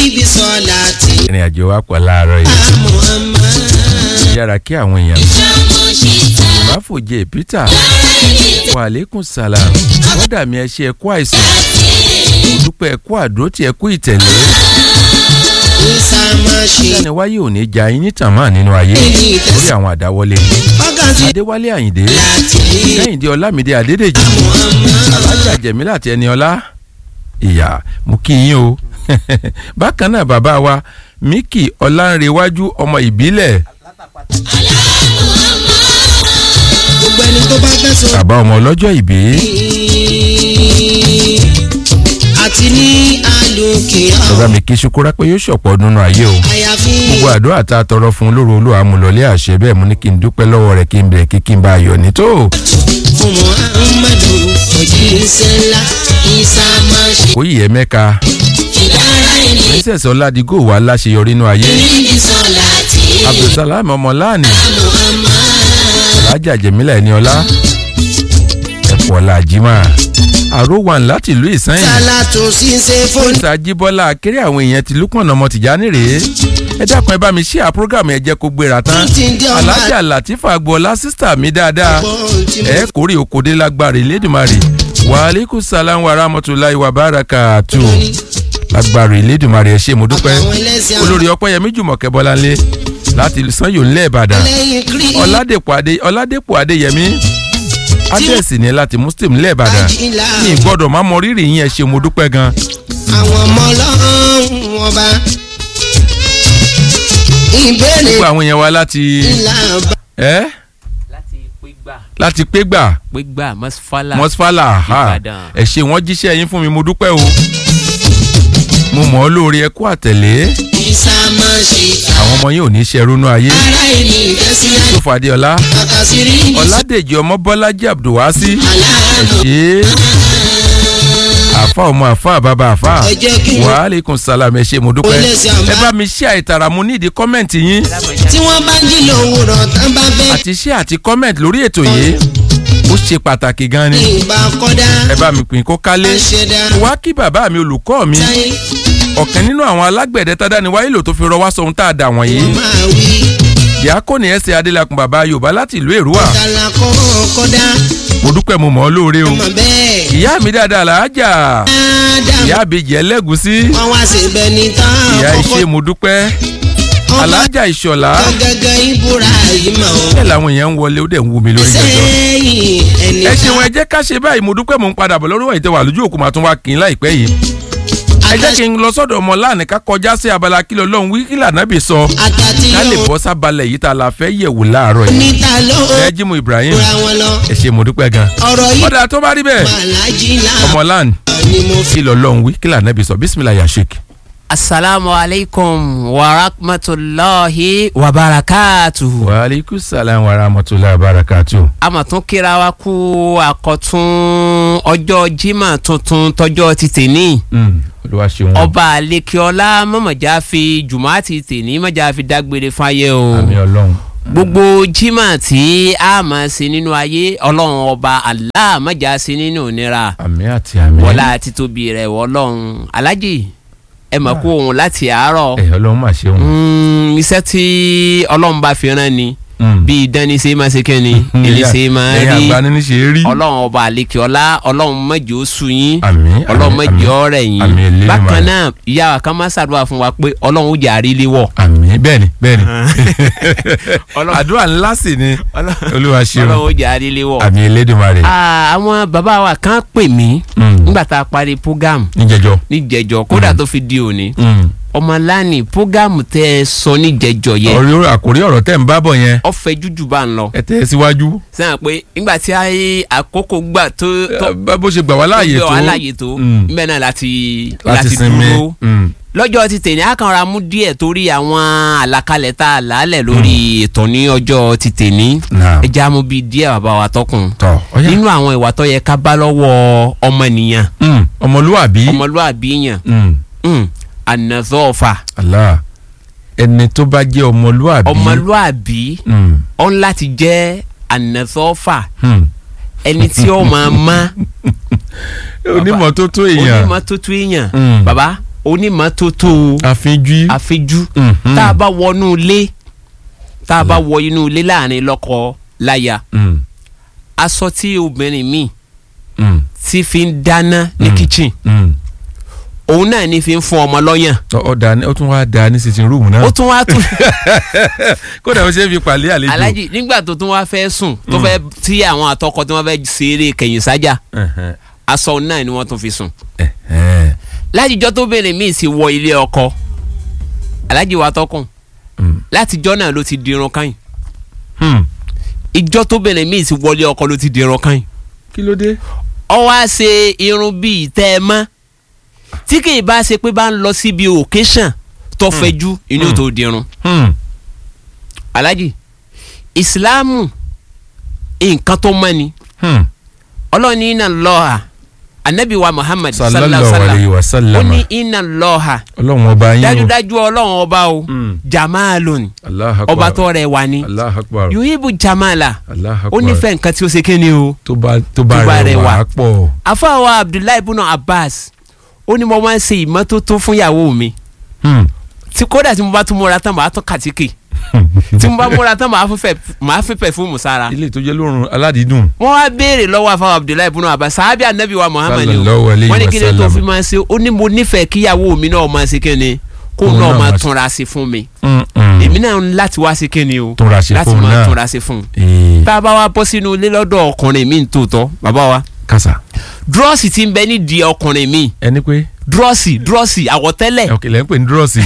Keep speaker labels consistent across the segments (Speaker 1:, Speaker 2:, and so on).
Speaker 1: ibi sọ̀lá tí
Speaker 2: ìrìn àjò wa pọ̀ láàárọ̀ yìí
Speaker 1: Muhammad.
Speaker 2: yára kí àwọn èèyàn ìbáfòjé peter wàlékún salam wọ́dà mi ẹ ṣe ẹ̀kú àìsàn mo dúpẹ́ ẹ̀kú àdótì ẹ̀kú ìtẹ̀lé
Speaker 1: Isa máa ṣe
Speaker 2: sani wáyé ò ní ja yín nítàn máa nínú ayé lórí àwọn àdáwọlé yìí
Speaker 1: wákàtí
Speaker 2: adéwálé àyìndé
Speaker 1: láti
Speaker 2: kẹ́hìndé ọlámídé adédèjì alájà jẹ̀mílà àti ẹni ọlá ìyá mo kí yín o bákan náà bàbá wa míkì ọlánrewájú ọmọ ìbílẹ̀
Speaker 1: gbogbo ẹni tó bá fẹ́ sọ
Speaker 2: bàbá ọmọ ọlọ́jọ́ ìbí
Speaker 1: àti ní àlòkè
Speaker 2: bàbá mi kí ṣukúrá pé yóò ṣọ̀pọ̀ ọdún nínú ayé o
Speaker 1: àyàfi
Speaker 2: gbogbo àdúrà tá a tọrọ fún olóró olúwa amúlọlé àṣẹ bẹ́ẹ̀ mo ní kí n dúpẹ́ lọ́wọ́ rẹ̀ kí n bẹ̀rẹ̀ kí kí n bá a yọ̀ ní tó
Speaker 1: fún muhammadu òjíṣẹ́ ńlá Isa máa ṣe
Speaker 2: kó yìí ẹ mẹ́ka
Speaker 1: ìdára ẹni
Speaker 2: princess ọládìgò wà láṣeyọrí nínú ayé
Speaker 1: níbi sọ̀lá tí
Speaker 2: abdulsalam ọmọláàní
Speaker 1: Muhammad.
Speaker 2: alájà jẹ̀mílà ẹni ọlá ẹ̀pọ̀ làjímà àròwàn láti ìlú ìsẹ́yìn
Speaker 1: sálà tó sì ń ṣe fún
Speaker 2: prince ajíbọ́lá akéré àwọn èèyàn ti lúpọ̀nà ọmọ tìjání rèé ẹ dákun ẹ bá mi ṣí àpúrógàmù ẹ jẹ́ kó gbéra tán
Speaker 1: tí ń dé ọmọ
Speaker 2: alájà latifa agboola sísítà mi dáadáa
Speaker 1: àgbọ̀n tí mo
Speaker 2: ẹ kórè òkòdé lágbára ìlédùmarè wàhálíkù sàlám wa rahmatulahi wa barakatu lágbára ìlédùmarè ẹ ṣé mo dúpẹ́
Speaker 1: àwọn ẹlẹ́sìn àwọn
Speaker 2: olórí ọpẹ́yẹmí jùmọ̀kẹ́ bọ́láńlé láti sanyo ńlẹ̀ ìbàdàn
Speaker 1: lẹ́yìn kiri
Speaker 2: ọ̀làdẹ̀pọ̀ adé ọ̀làdẹ̀pọ̀ adéyẹmí adẹ́sì ni láti muslim ńlẹ̀ ìbàdàn
Speaker 1: ìlà
Speaker 2: ní ìgbọ́dọ̀ má mọ rírì yín ẹ ṣé mo dúpẹ́ gan
Speaker 1: àwọn ọmọ ọlọ́run ọba ìbéèrè
Speaker 2: gbogbo àwọn èèyàn wa láti
Speaker 1: ìlà bá
Speaker 2: ẹ́
Speaker 3: láti pégbà
Speaker 2: láti pégbà
Speaker 3: pégbà mọ́sífàlà
Speaker 2: mọ́sífàlà ha
Speaker 3: Ìbàdàn.
Speaker 2: ẹ ṣé wọ́n jíṣẹ́ yín fún mi mo dúpẹ́ o mo mọ̀ ọ́ lóore ẹ kú àtẹ̀lé
Speaker 1: Isa máa ṣe
Speaker 2: àwọn ọmọ yín ò ní ṣe ronú ayé
Speaker 1: ara ẹni ìdẹ́sí
Speaker 2: tó fàdéọlá
Speaker 1: àkàsírí
Speaker 2: ọ̀làdèjì ọmọ bọ́lájí abdulwasi
Speaker 1: aláàánú
Speaker 2: ṣe àfa ọmọ àfa bàbá àfa
Speaker 1: ẹ jẹ́ kí wọ́n
Speaker 2: wàhálẹ́kùn sálàmù ẹ ṣé mo dúpẹ́
Speaker 1: Olè sí àmbá.
Speaker 2: ẹ bá mi ṣe àìtàrà mo nídìí kọ́mẹ̀ntì yín
Speaker 1: tí wọ́n bá jí lòwúrọ̀ tán bá fẹ́
Speaker 2: àti ṣe àti kọ́mẹ̀ntì lórí ètò yìí ó ṣe pàtàkì gan ni
Speaker 1: ìgbà kọ́dá
Speaker 2: ẹ bá mi pín kó kálé
Speaker 1: ṣẹ̀dá
Speaker 2: wá kí bàbá mi olùkọ́ mi
Speaker 1: táyé
Speaker 2: ọ̀kan nínú àwọn alágbẹ̀dẹ tádàní wáyé lò tó fi rọ wá sọ ohun tá a dà wọ̀nyí
Speaker 1: máa wí
Speaker 2: diakoni ẹsẹ̀ adélakùn bàbá yorùbá láti ìlú èrúwà
Speaker 1: tàlà kọ́ kọ́dá
Speaker 2: mo dúpẹ́ mo mọ̀ ọ́ lóore o
Speaker 1: ọmọ bẹ́ẹ̀
Speaker 2: ìyá mi dáadáa làájà
Speaker 1: dáadáa
Speaker 2: ìyá àbèjì ẹlẹ́gùsí
Speaker 1: wọ́n wá sí ibẹ̀ ní tán
Speaker 2: ìyá
Speaker 1: kọ́kọ́
Speaker 2: iṣẹ́ mo dúpẹ́
Speaker 1: ọba
Speaker 2: alájà ìṣọ̀lá
Speaker 1: gẹ́gẹ́ ìbúra yìí mọ̀ ọ́
Speaker 2: bẹ́ẹ̀ làwọn èèyàn ń wọlé ó dẹ̀ ń wú mi lórí jọjọ.
Speaker 1: sẹ́yìn ẹni
Speaker 2: ẹ ṣeun ẹ jẹ́ ká ṣe báyìí mo dúpẹ́ mo ń padà bọ̀ lórí wàyí tẹ wà lójú òkú màá tún wá kí n láìpẹ́ yìí. ẹ jẹ́ kí n lọ sọ́dọ̀ ọmọ láàánú ká kọjá sí abala kí lọ́lọ́run wí kí lànàbì sọ
Speaker 1: àtàtì
Speaker 2: ká lè
Speaker 1: yóò
Speaker 2: bọ́ sábalẹ̀ yìí tá a la fẹ́ yẹ̀wò láàárọ̀ yìí.
Speaker 1: níta ló
Speaker 2: ẹ jí mu Ibrahim
Speaker 1: ra wọn lọ
Speaker 2: ẹ ṣe mo dúpẹ́ gan.
Speaker 1: ọ̀rọ̀ yìí
Speaker 2: kódà tó bá rí bẹ́ẹ̀
Speaker 1: màlájí
Speaker 2: ọmọ
Speaker 1: náà
Speaker 2: láàánú
Speaker 1: ni mo fi
Speaker 2: kí lọ́lọ́run wí kí lànàbì sọ bisimilayi yasik.
Speaker 3: asalaamu alaykum wa rahmatulahi wa barakatuhu.
Speaker 2: wa aleykum salaam wa rahmatulahi wa barakatu.
Speaker 3: a mà tún kíra wa kú àkọ́tún ọjọ́ jimá tuntun tọjọ́ ti tèní.
Speaker 2: olúwa ṣeun.
Speaker 3: ọba alekeola mọ̀mọ̀já fi jùmọ̀àtì tèní mọ̀já fi dágbére fáyé o.
Speaker 2: àmì ọlọ́run.
Speaker 3: gbogbo jimá tí a máa ṣe nínú ayé ọlọ́run ọba Allah mọ̀já ṣe nínú ìnira
Speaker 2: àmì àti àmì.
Speaker 3: wọlá títóbi rẹ̀ wọlọ́run alájì ẹ mọ̀ kú òun láti àárọ̀
Speaker 2: ẹ ọlọ́run mà ṣeun.
Speaker 3: Mm, iṣẹ́ tí ọlọ́run bá fi rán ni
Speaker 2: Mm.
Speaker 3: bí ìdánni ṣe máa ṣe kẹ́ni èlé ṣe máa
Speaker 2: ẹ̀yin
Speaker 3: rí
Speaker 2: àgbà ní ṣe rí.
Speaker 3: ọlọ́run ọba àlekè ọlá ọlọ́run mọ̀jẹ̀ ó sú yín
Speaker 2: àmì
Speaker 3: ọlọ́run mọ̀jẹ̀ ọ̀rẹ́
Speaker 2: àmì
Speaker 3: yín
Speaker 2: Elédùmarè.
Speaker 3: bákan náà ìyá wa kan máa ṣàdúrà fún wa pé ọlọ́run ó jẹ́ àrílé wọ̀
Speaker 2: àmì bẹ́ẹ̀ni bẹ́ẹ̀ni
Speaker 3: Ọlọ́run-
Speaker 2: àdúrà ńlá sì ni olúwa
Speaker 3: ọlọ́run
Speaker 2: ṣeun
Speaker 3: ó jẹ́ àrílé wọ̀.
Speaker 2: àmì elédùnmarè
Speaker 3: Ah, àwọn bàbá wa kan pè mí
Speaker 2: Mm.
Speaker 3: nígbà tá a parí program
Speaker 2: níjẹjọ.
Speaker 3: níjẹjọ kódà tó fi di òní
Speaker 2: Mm.
Speaker 3: ọmọláni program tẹ ẹ sọ níjẹjọ yẹn
Speaker 2: ọ̀rẹ́ àkórí ọ̀rọ̀ tẹ̀ ń bá bọ̀ yẹn
Speaker 3: ọfẹ jújù bá ń lọ
Speaker 2: ẹ tẹ̀ ẹ́ síwájú
Speaker 3: sẹ́yìn pé nígbà tí ayé àkókò gbà tó tó
Speaker 2: Bá- bó ṣe gbà wá láàyè tó
Speaker 3: tó aláyè tó
Speaker 2: Mm.
Speaker 3: mbẹ́ náà láti
Speaker 2: láti
Speaker 3: láti
Speaker 2: sinmi
Speaker 3: dúró
Speaker 2: Mm.
Speaker 3: lọ́jọ́ ti tèmi àkànra mú díẹ̀ torí àwọn àlàkalẹ̀ tá a lálẹ̀ lórí ètò ní ọjọ́ ti tèmi
Speaker 2: Naam.
Speaker 3: ẹ já mú bíi díẹ̀ bàbá wa tọkùn
Speaker 2: tọ ọyá
Speaker 3: nínú àwọn ìwà tó yẹ ká bá lọ́wọ́ ọmọnìyàn
Speaker 2: Mm. ọmọlúwàbí
Speaker 3: ọmọlúwàbí yàn
Speaker 2: Mm.
Speaker 3: mm, ànàzọ́ọ̀fà
Speaker 2: Allah ẹni tó bá jẹ́ ọmọlúwàbí
Speaker 3: ọmọlúwàbí
Speaker 2: Mm.
Speaker 3: ọ̀n láti jẹ́ ànàzọ́ọ̀fà
Speaker 2: Mm.
Speaker 3: ẹni tí ó máa má
Speaker 2: onímọ̀ tó tó èèyàn
Speaker 3: onímọ́tótó èèyàn
Speaker 2: Mm.
Speaker 3: bàbá onímọ́tótó
Speaker 2: àfinjú.
Speaker 3: àfijú
Speaker 2: Mhm.
Speaker 3: tá a bá wọnú ilé tá a bá wọ inú ilé láàrin lọ́kọ láya
Speaker 2: Mm,
Speaker 3: aṣọ tí obìnrin míì
Speaker 2: mm,
Speaker 3: ti fi ń dáná ní
Speaker 2: Mm.
Speaker 3: kitchen
Speaker 2: mm.
Speaker 3: òun náà ní fi ń fún ọmọ lọ́yàn
Speaker 2: Ọ- ọ da ni- ó tún wá da ní sitting room náà.
Speaker 3: ó tún wá tún
Speaker 2: kódà ó ṣe é fi pàlẹ́ àlejò.
Speaker 3: alájì nígbà tó tún wá fẹ́ sùn tó fẹ́ tí àwọn àtọkọ tí wọ́n fẹ́ ṣeré kẹ̀yìn sájà
Speaker 2: Ẹ̀hẹ̀n,
Speaker 3: aṣọ náà ni wọ́n tún fi sùn
Speaker 2: ẹ̀hẹ̀n,
Speaker 3: látijọ́ tó bèrè míì sì wọ ilé ọkọ alájì wa tọkùn
Speaker 2: mm,
Speaker 3: látijọ́ náà ló ti dirun káyìn
Speaker 2: hmm.
Speaker 3: ìjọ́ tó bèrè míì sì wọlé ọkọ ló ti dirun káyìn
Speaker 2: kí ló dé.
Speaker 3: ọ wá ṣe irun bíi tẹ́ ẹ mọ́ tí kì í bá ṣe pé bá ń lọ síbi occasion tó fẹjú inú
Speaker 2: Hmm.
Speaker 3: tó dirun
Speaker 2: Hmm,
Speaker 3: alájì ìsìláàmù nǹkan tó mọ́ ni
Speaker 2: hmm.
Speaker 3: ọlọ́run ní iná lọ́ha anabi wa muhammad
Speaker 2: sallallahu alayhi wa
Speaker 3: ó
Speaker 2: sallam.
Speaker 3: ní iná lọ́ha
Speaker 2: ọlọ́run ọba yín o.
Speaker 3: dájúdájú ọlọ́run ọba o
Speaker 2: Hmm.
Speaker 3: jamalun
Speaker 2: Allahu akbar.
Speaker 3: ọba tó rẹwà ni
Speaker 2: Allahu akbar.
Speaker 3: yuhibu jamala
Speaker 2: Allahu
Speaker 3: ó
Speaker 2: akbar.
Speaker 3: nífẹ̀ẹ́ nǹkan tí ó ṣe kéne o
Speaker 2: tó bá tó bá
Speaker 3: Tó bá
Speaker 2: rẹwà
Speaker 3: rẹwà.
Speaker 2: pọ̀.
Speaker 3: afáwa abdullahi ibùnà abbas ó ní mo máa ń ṣe ìmọ́tótó fún ìyàwó mi
Speaker 2: Hmm.
Speaker 3: tí kódà tí mo bá tún múra tán màá tún kàtíkì tí mo bá múra tán màá fífẹ́ màá fífẹ́ fún musara
Speaker 2: ilé tó jẹ́ lórun aládìídùn.
Speaker 3: wọ́n wá béèrè lọ́wọ́ afáwa abdullahi ibùnà abbas sàábì anabi wa muhammad ni o
Speaker 2: Sallallahu alayhi
Speaker 3: wọ́n ní
Speaker 2: wa
Speaker 3: kí ni tó
Speaker 2: sallam.
Speaker 3: fi máa ṣe ó ní mo nífẹ̀ẹ́ kíyàwó mi náà máa ṣe kíni kó
Speaker 2: Òun
Speaker 3: náà
Speaker 2: náà
Speaker 3: máa
Speaker 2: máa-
Speaker 3: túnra sí fún mi
Speaker 2: Hmm, hmm.
Speaker 3: èmi náà ń láti wá sí kíni o
Speaker 2: Túnra ṣe
Speaker 3: láti
Speaker 2: fóun
Speaker 3: máa
Speaker 2: náà.
Speaker 3: túnra sí fún un
Speaker 2: Ee,
Speaker 3: tá a bá wá bọ́ sínú ilé lọ́dọ̀ ọkùnrin mi tó tọ́ bàbá wa
Speaker 2: kásá.
Speaker 3: dúrọ́ọ̀sì ti ń bẹ nídìí ọkùnrin mi
Speaker 2: ẹni pé
Speaker 3: dúrọ́ọ̀sì dúrọ́ọ̀sì àwọ̀tẹ́lẹ̀
Speaker 2: ọkẹ lẹ́yìn pé ní dúrọ́ọ̀sì.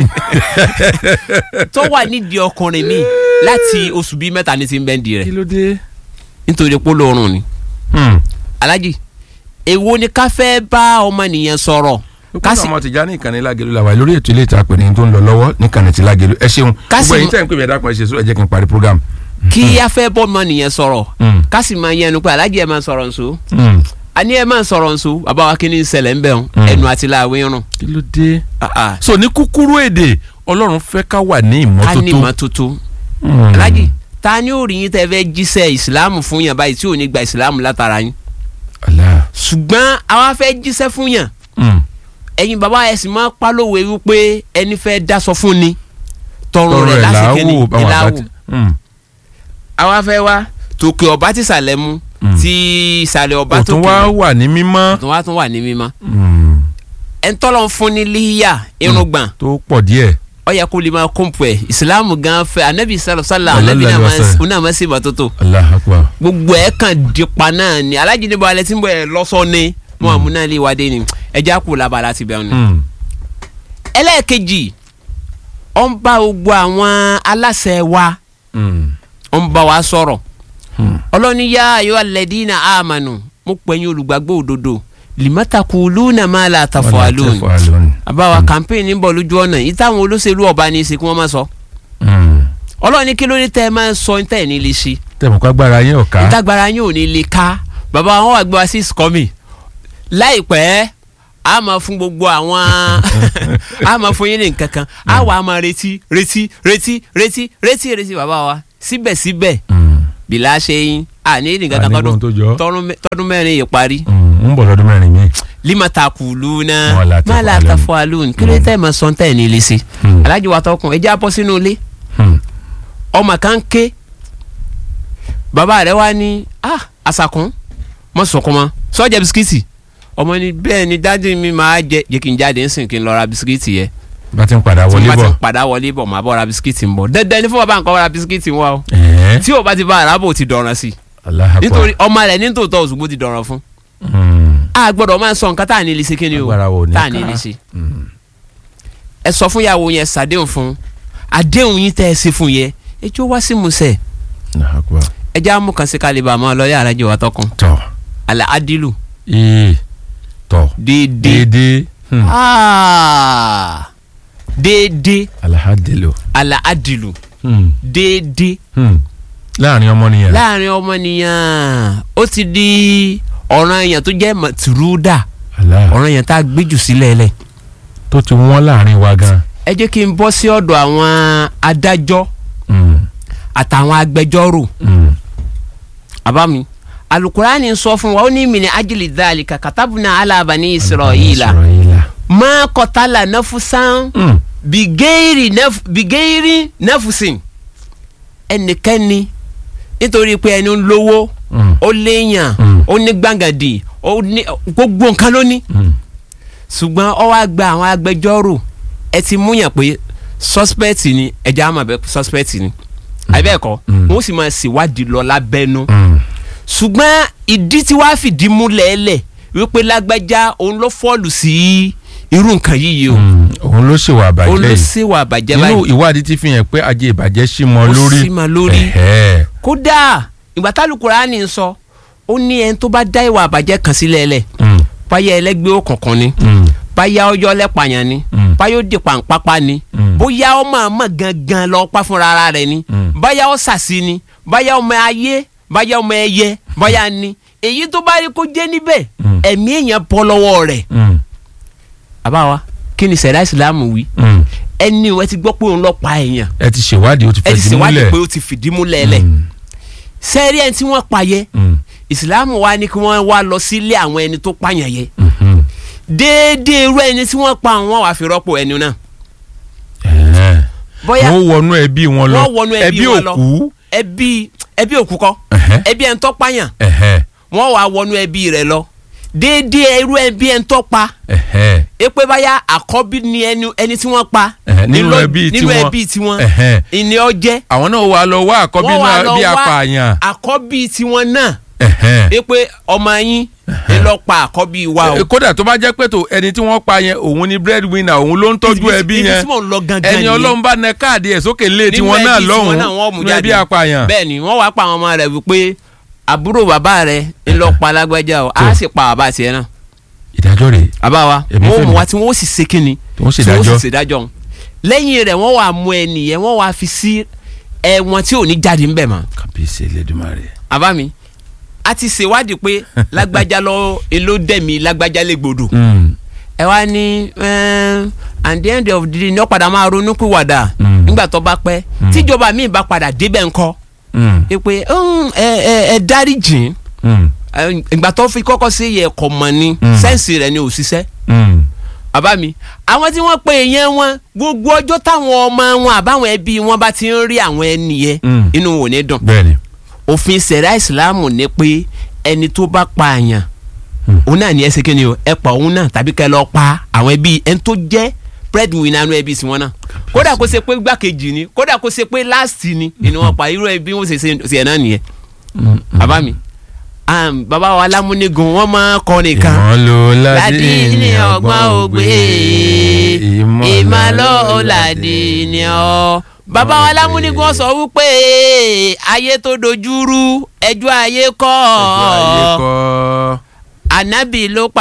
Speaker 3: tó wà nídìí ọkùnrin mi láti oṣù bíi mẹ́ta ní ti ń bẹ nídìí rẹ̀
Speaker 2: ló dé.
Speaker 3: nítorí pé olóorun ni
Speaker 2: Hmm.
Speaker 3: alájì èwo ni ká fẹ́ bá ọmọnìyàn sọ̀rọ̀
Speaker 2: ká
Speaker 3: ká
Speaker 2: sì
Speaker 3: sì
Speaker 2: ọmọ tìjà ní ìkànnì lágẹ̀lú la wà lórí ètò ilé ìta pè ní tó ń lọ lọ́wọ́ ní ìkànnì ti lágẹ̀lú ẹ ṣeun
Speaker 3: Ká sì
Speaker 2: gbogbo ẹ̀yin
Speaker 3: mọ-
Speaker 2: tẹ̀ ń pè mí ẹ̀dá kan ẹ ṣe sọ ẹ jẹ́ kí n parí program.
Speaker 3: kí a fẹ́ bọ́ ọmọnìyàn sọ̀rọ̀
Speaker 2: Hmm.
Speaker 3: ká sì máa yẹnu pé alájì ẹ̀ máa sọ̀rọ̀ nsọ
Speaker 2: Hmm.
Speaker 3: àní ẹ̀ máa sọ̀rọ̀ nsọ bàbá wa kí ni ń ṣẹlẹ̀ ń bẹ̀ wọn
Speaker 2: Hmm.
Speaker 3: ẹnu àti láàwé rùn
Speaker 2: kí ló dé.
Speaker 3: Ah, ah.
Speaker 2: so ní kúkúrú èdè ọlọ́run fẹ́ ká wà ní
Speaker 3: ká ní
Speaker 2: ìmọ́tótó.
Speaker 3: ìmọ́tótó
Speaker 2: Hmm.
Speaker 3: alájì ta ni ó rí yín tẹ́ fẹ́ jíṣẹ́ ìsìláàmù fún yàn báyìí tí ò ní gba ìsìláàmù látara yín
Speaker 2: Allah.
Speaker 3: ṣùgbọ́n àwa fẹ́ jíṣẹ́ fún yàn
Speaker 2: Hmm.
Speaker 3: ẹ̀yin bàbá ẹ̀ sì máa pálówe wípé ẹni fẹ́ dáṣọ fún ni tọrùn
Speaker 2: tọrọ
Speaker 3: rẹ̀
Speaker 2: ẹ̀
Speaker 3: lásìkò ní
Speaker 2: làáwò báwọn àgbà
Speaker 3: ìlàwò
Speaker 2: ti. Hmm.
Speaker 3: àwa fẹ́ wá tòkè ọba tí ìsàlẹ̀ mu
Speaker 2: Mm.
Speaker 3: tí ìsàlẹ̀ ọba
Speaker 2: kò
Speaker 3: tó
Speaker 2: tún wá wà ní mímọ́.
Speaker 3: tó wá tún wà ní mímọ́
Speaker 2: Hmm.
Speaker 3: ẹni tọ́lọ̀ ń fún ní líyà irùngbọ̀n
Speaker 2: tó pọ̀ díẹ̀.
Speaker 3: ó yẹ kó lè máa kóńpù ẹ̀ ìsìláàmù gan fẹ́ anabi sàlọ̀ sàlọ̀
Speaker 2: Sallallahu
Speaker 3: anabi náà
Speaker 2: alaihi
Speaker 3: máa ń
Speaker 2: wasallam.
Speaker 3: ó náà máa ń ṣèbà tótó
Speaker 2: Allahu Akbar.
Speaker 3: gbogbo ẹ̀ kàn dípa náà ni alájí níbo alẹ́ tí ń bọ̀ ẹ̀ lọ́sọ̀ ni mo àmú náà lè wádé ni ẹja kù labala ti bẹ̀rù ni.
Speaker 2: Hmm.
Speaker 3: ẹlẹ́ẹ̀kejì ó ń bá gbogbo àwọn aláṣẹ wa
Speaker 2: Hmm.
Speaker 3: ó ń bá wa sọ̀rọ̀
Speaker 2: Hmm.
Speaker 3: ọlọ́ni yá ayọ́ alẹ́dínà àmànù mo pẹ̀yìn olùgbàgbọ́ òdodo lìmọ́tàkù lúnà máa la tàfọ́ àlóhùn
Speaker 2: Tafalun.
Speaker 3: àbáwa campaign ń bọ̀ lójú ọ̀nà yìí táwọn olóṣèlú ọba ní í ṣe kí wọ́n máa sọ
Speaker 2: Hmm.
Speaker 3: ọlọ́ni kí ló ní tẹ́ ẹ máa ń sọ ní tẹ́ ẹ̀ ní lè ṣe
Speaker 2: tẹ̀mọ̀ kó agbára yín ọ̀ká.
Speaker 3: ìtagbára yín ò ní lè ká bàbá wọn wà gbé wa sí ìsìkọ́mì láìpẹ́ a máa fún gbogbo àwọn a máa fún yín ní nǹkan kan a wà á máa retí retí retí retí retí retí bàbá wa síbẹ̀síbẹ̀
Speaker 2: Hmm.
Speaker 3: bìlà ṣe yín a ní nǹkan kan
Speaker 2: Àní gbóhùn tó jọ.
Speaker 3: tọdún tọdún mẹ- tọdún mẹ́rin yìí parí
Speaker 2: Hmm. ń bọ̀ lọ́dún mẹ́rin mi.
Speaker 3: limata kulu na
Speaker 2: Wala tafalun.
Speaker 3: mala tafalun kí ló tẹ́ ẹ̀ máa sọ tẹ́ ẹ̀ ní ilé sí
Speaker 2: Hmm.
Speaker 3: alájí wa tọkùn ẹ jẹ́ á bọ́ sínú ilé
Speaker 2: Hmm.
Speaker 3: ọmọ kan ké bàbá rẹ̀ wá ní ah asakun mọ sọkún mọ sọjẹ bisikíìtì ọmọ ni bẹ́ẹ̀ ni dájú mi máa jẹ jẹ́ kí n jáde ń sìn kí n lọ ra bisikíìtì yẹ
Speaker 2: bá ti ń padà
Speaker 3: tí
Speaker 2: wọlé
Speaker 3: mo bá
Speaker 2: bọ̀.
Speaker 3: ti padà wọlé bọ̀ máa bọ̀ ra bisikíìtì ń bọ̀ dandan ni fún bàbá nǹkan ra bisikíìtì ń wá o
Speaker 2: ẹ̀ẹ́
Speaker 3: tí o bá ti bá arábò ti dọ̀ràn sí i
Speaker 2: Allahu Akbar.
Speaker 3: nítorí ọmọ rẹ̀ ní tòótọ́ òṣùgbó ti dọ̀ràn fún
Speaker 2: Hmm.
Speaker 3: a gbọ́dọ̀ máa sọ nǹkan tá à ní lè ṣe kí ni o
Speaker 2: Agbára wo ni
Speaker 3: tá à ní
Speaker 2: ká?
Speaker 3: lè ṣe
Speaker 2: Hmm.
Speaker 3: ẹ sọ fún ìyàwó yẹn ṣàdéhùn fún àdéhùn yín tẹ́ ẹ ṣe fún yẹn ẹ jọ wá sí musẹ̀
Speaker 2: Allahu Akbar.
Speaker 3: ẹ já mú kan sí kálíbà máa lọ yàrá jẹ wà tọkàn
Speaker 2: tọ̀
Speaker 3: àlà adilu
Speaker 2: ee tọ̀
Speaker 3: déédéé
Speaker 2: déédéé Hmm.
Speaker 3: Ah, déédéé
Speaker 2: alahadelo.
Speaker 3: àlà adilu
Speaker 2: Hmm.
Speaker 3: déédéé
Speaker 2: Hmm. láàrin ọmọnìyàn.
Speaker 3: láàrin ọmọnìyàn ó ti di ọ̀ràn èèyàn tó jẹ́ màtúrúdà
Speaker 2: Allah.
Speaker 3: ọ̀ràn èèyàn tá a gbé jù sílẹ̀ lẹ̀
Speaker 2: tó ti wọ́n láàrin wa gan.
Speaker 3: ẹ jẹ́ kí n bọ́ sí ọ̀dọ̀ àwọn adájọ́
Speaker 2: Hmm.
Speaker 3: àtàwọn agbẹjọ́rò
Speaker 2: Hmm.
Speaker 3: àbámi alukurani sọ fún wa ó ní mìíní ajílì dáàlì kàkàtàbùnà alábàání israẹ̀yìlà
Speaker 2: Israẹ̀lá.
Speaker 3: máa kọtàlà náfúsán
Speaker 2: Mm.
Speaker 3: bìgẹ́rì nẹ́f- bìgẹ́rì nẹ́fùsìn ẹnikẹ́ni nítorí pé ẹni ń lówó
Speaker 2: Mm.
Speaker 3: ó léèyàn
Speaker 2: Mm.
Speaker 3: ó ní gbàgàdì ó ní gbogbo nǹkan ló ní
Speaker 2: Mm.
Speaker 3: ṣùgbọ́n ọ wá gba àwọn agbẹjọ́rò ẹ ti múyàn pé suspect ni ẹja àmọ̀ bẹ́ẹ̀ suspect ni àbẹ́ẹ̀kọ́
Speaker 2: Mm.
Speaker 3: wọ́n sì máa ṣèwádìí lọ lábẹ́nu
Speaker 2: Mm.
Speaker 3: ṣùgbọ́n ìdí tí wàá fìdí múlẹ̀ ẹlẹ̀ wípé lágbájá òun ló fọ́ọ̀lù sí irú nǹkan yìí o
Speaker 2: Mm. òun ló ṣèwà àbàjẹ́
Speaker 3: òun ló
Speaker 2: yìí
Speaker 3: ṣèwà àbàjẹ́
Speaker 2: nínú
Speaker 3: báyìí
Speaker 2: ìwádìí ti fi hàn pé ajé ìbàjẹ́ sí mọ́
Speaker 3: Ó
Speaker 2: lórí
Speaker 3: sí mọ́ lórí.
Speaker 2: Ẹ̀hẹ́.
Speaker 3: kódà ìgbà tálùkùránì ń sọ ó ní ẹni tó bá dá ìwà àbàjẹ́ kan sílẹ̀ ẹlẹ̀
Speaker 2: Mm.
Speaker 3: báyà ẹlẹ́gbẹ́ òkùnkùn ni
Speaker 2: Mm.
Speaker 3: báyà ọjọ́ lẹ́pàyàn ni
Speaker 2: Mm.
Speaker 3: báyà ó di pàǹpápá ni
Speaker 2: Mm.
Speaker 3: bóyá ó máa mọ̀ gangan lọ pa fúnra ara rẹ̀ ni
Speaker 2: Mm.
Speaker 3: báyà ó sàsí ni báyà ọmọ ayé báyà ọmọ ẹyẹ báyà ni èyí tó bá rí kó jẹ́ níbẹ̀
Speaker 2: Mm.
Speaker 3: ẹ̀mí èèyàn bọ́ lọ́wọ́ rẹ̀
Speaker 2: Mm.
Speaker 3: àbáwa kí ni sẹ̀dá ìsìlámù wí
Speaker 2: Mm.
Speaker 3: ẹni ìwé ti gbọ́ pé òun lọ pa èèyàn
Speaker 2: ẹ ti ṣèwádìí ó ti
Speaker 3: ẹ ti
Speaker 2: fẹ̀dí
Speaker 3: ṣèwádìí
Speaker 2: múlẹ̀
Speaker 3: pé ó ti fìdí múlẹ̀ lẹ̀
Speaker 2: Mm.
Speaker 3: sẹ́ẹ̀rí ẹni tí wọ́n pa yẹ
Speaker 2: Mm.
Speaker 3: ìsìlámù wa ni kí wọ́n wá lọ sílé àwọn ẹni tó pààyàn yẹ
Speaker 2: Mhm.
Speaker 3: déédéé irú ẹni tí wọ́n pa àwọn wàá fi rọ́pò ẹni náà
Speaker 2: Ẹ̀hẹ́.
Speaker 3: bóyá
Speaker 2: wọ́n wọnú ẹbí wọn lọ
Speaker 3: wọ́n wọnú ẹbí wọn lọ
Speaker 2: òkú
Speaker 3: ẹbí ẹbí òkú kọ́
Speaker 2: Ẹ̀hẹ́.
Speaker 3: ẹbí ẹni tó pààyàn
Speaker 2: Ẹ̀hẹ́.
Speaker 3: wọ́n wàá wọnú ẹbí rẹ̀ lọ déédéé irú ẹbí ẹni tó pa
Speaker 2: Ẹ̀hẹ́.
Speaker 3: é pé báyà àkọ́bí ni ẹni ẹni tí wọ́n pa
Speaker 2: Ẹ̀hẹ́, nínú
Speaker 3: nílò-
Speaker 2: ẹbí
Speaker 3: nínú
Speaker 2: tiwọn.
Speaker 3: ẹbí tiwọn
Speaker 2: Ẹ̀hẹ́.
Speaker 3: ìní ọjẹ́
Speaker 2: àwọn náà wà lọ wá àkọ́bí
Speaker 3: wọ́n wá
Speaker 2: náà
Speaker 3: lọ
Speaker 2: bí
Speaker 3: wá
Speaker 2: apààyàn
Speaker 3: àkọ́bí tiwọn náà
Speaker 2: Ẹ̀hẹ́.
Speaker 3: é pé ọmọ yín ẹ lọ pa àkọ́bí wa o.
Speaker 2: Eh, kódà tó bá jẹ́ pé tó ẹni tí wọ́n pa yẹn òun ni breadwinner òun ló ń tọ́jú
Speaker 3: Ibi-
Speaker 2: ẹbí
Speaker 3: ibi
Speaker 2: yẹn
Speaker 3: tí mò ń lọ gangan
Speaker 2: ẹni
Speaker 3: nìyẹn.
Speaker 2: ọlọ́run bá nẹ káàdì ẹ̀ sókè lé
Speaker 3: Nínú
Speaker 2: tiwọn náà
Speaker 3: ẹbí tiwọn náà wọ́n mú
Speaker 2: lọ́hùn-ún
Speaker 3: jáde.
Speaker 2: ẹbí apààyàn
Speaker 3: bẹ́ẹ̀ ni wọ́n wá pa àwọn ọmọ rẹ̀ wípé àbúrò bàbá rẹ̀ ń lọ pa lágbájá o á sì pa bàbá tiẹ̀ náà
Speaker 2: ìdájọ́ rẹ̀
Speaker 3: bàbá wa
Speaker 2: Èmi
Speaker 3: wọ́n
Speaker 2: fẹ́
Speaker 3: mú
Speaker 2: mi.
Speaker 3: wa tí wọ́n sì ṣe kínni
Speaker 2: tí wọ́n
Speaker 3: tí wọ́n
Speaker 2: ṣèdájọ́
Speaker 3: sì ṣèdájọ́ òun. lẹ́yìn rẹ̀ wọ́n wá mú ẹnìyẹn wọ́n wá fi sí ẹ̀wọ̀n tí ò ní jáde ńbẹ̀ mọ́
Speaker 2: kàbíyèsí Elédùmarè
Speaker 3: àbá mi a ti ṣèwádìí pé lágbájá lọ èló dẹ̀mí lágbájá lè gbòdò
Speaker 2: Mm.
Speaker 3: ẹ wá ní ẹn, at the end of the day ní ó padà máa ronú pìwàdà
Speaker 2: Mm.
Speaker 3: nígbà tó bá pẹ́ tíjọba míì bá padà débẹ̀ ńkọ́
Speaker 2: Mm.
Speaker 3: ẹ pé "Mm, ẹ ẹ ẹ dárí jìn
Speaker 2: Mm.
Speaker 3: ẹ, ìgbà tó fi kọ́kọ́ sí yẹ ẹ̀kọ́ mọ̀ ni
Speaker 2: Mm.
Speaker 3: sẹ́ǹsì rẹ̀ ni ò ṣiṣẹ́
Speaker 2: Mm.
Speaker 3: bàbá mi àwọn tí wọ́n pe èèyàn wọn gbogbo ọjọ́ táwọn ọmọ wọn àbáwọn ẹbí wọn bá ti ń rí àwọn ẹni yẹn
Speaker 2: Mm.
Speaker 3: inú wọn ò ní dùn
Speaker 2: bẹ́ẹ̀ni
Speaker 3: òfin sẹ̀rá ìsìláàmù ní pé ẹni tó bá pa àyàn
Speaker 2: Hmm.
Speaker 3: òun náà ní ẹ ṣe kí ni o ẹ pa òun náà tàbí kẹ́ lọ pa àwọn ẹbí ẹni tó jẹ́ breadwinner nínú ẹbí tiwọn náà kódà kó ṣe pé gbàkejì ni kódà kó ṣe pé last ni ni wọ́n pa irú ẹbí wọn ṣe ṣe ṣe ẹ̀ náà nìyẹn
Speaker 2: Mm.
Speaker 3: bàbá mi um, bàbá wa lámúnigun wọ́n máa kọ́ nìkan
Speaker 2: ìmọ̀ ló ládé
Speaker 3: ládì ní ọgbọ́n ògbé ìmọ̀ ló ládì ní ọ. bàbá wa lámúnigun sọ wípé ayé tó dojúrú ẹjọ́ ayé kọ́
Speaker 2: ẹjọ́ ayé kọ́
Speaker 3: ànábì ló pa